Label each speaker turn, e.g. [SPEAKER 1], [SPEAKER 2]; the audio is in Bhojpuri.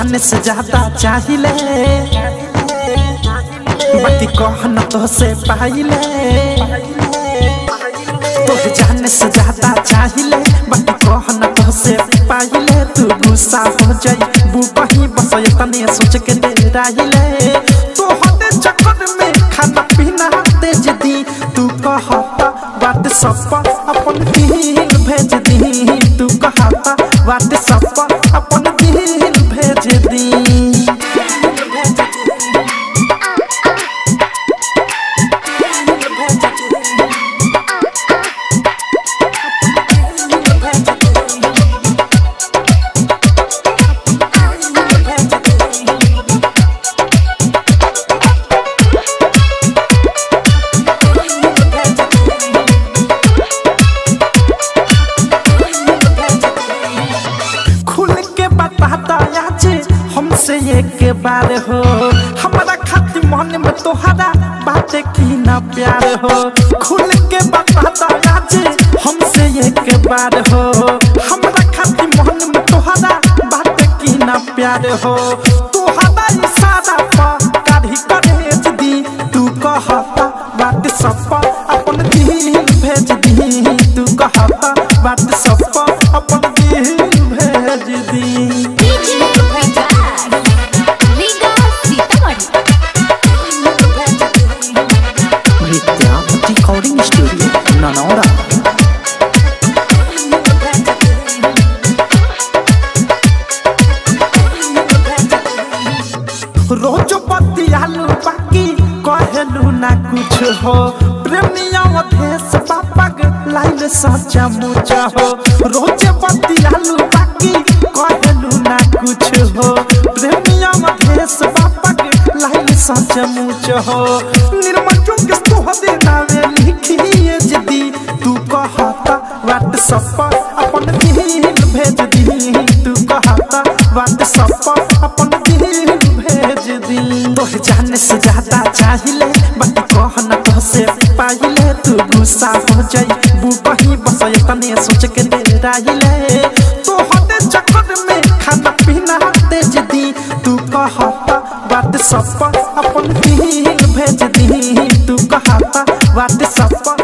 [SPEAKER 1] जाने से ज्यादा चाहिए बाकी कहना तो से पाइले तोहे जाने से ज्यादा चाहिए बाकी कहना तो से पाइले तू गुस्सा हो जाई बुबही बस तने सोच के दे राहिले तो हटे चक्कर में खाना पीना तेज दी तू कहता बात सब अपन दिल भेज दी तू कहता बात सब अपन दिल भेज दी खुल के बताता आज हमसे एक बार हो हमारा खातिर मन में तोहरा बातें की ना प्यार हो खुल के बताता आज हमसे एक बार हो हमारा खातिर मन में तोहरा बातें की ना प्यार हो तोहरा इशारा पर काढ़ी करेज दी तू कहता बात सब अपन दिल भेज दी तू कहता बात सब अपन दिल भेज दी
[SPEAKER 2] DJ Vikas Riga Sitamarhi
[SPEAKER 1] Nitya Recording Studio, Nanora. रोज बतियालू बाकी कहलू ना कुछ हो प्रेमिया देश पापक लाइल सचा मुचा हो रोज बतियालू बाकी कहलू ना कुछ हो प्रेमिया देश पापक लाइल सचा मुच हो निर्मजो के तोहरे नावे लिखिए जदी तू कहता व्हाट्सएप पर अपन दिल भेज दी तू कहता व्हाट्सएप अपन दिल भेज दी तोहे जाने से ज्यादा चाहिए बाकी कहना तो से पाइले तू गुस्सा हो जाई बुबही बस तने सोच के दे राहिले तो हटे चक्कर में खाना पीना तेज दी तू कहता व्हाट्सएप पर अपन दिल भेज दी तू कहता व्हाट्सएप पर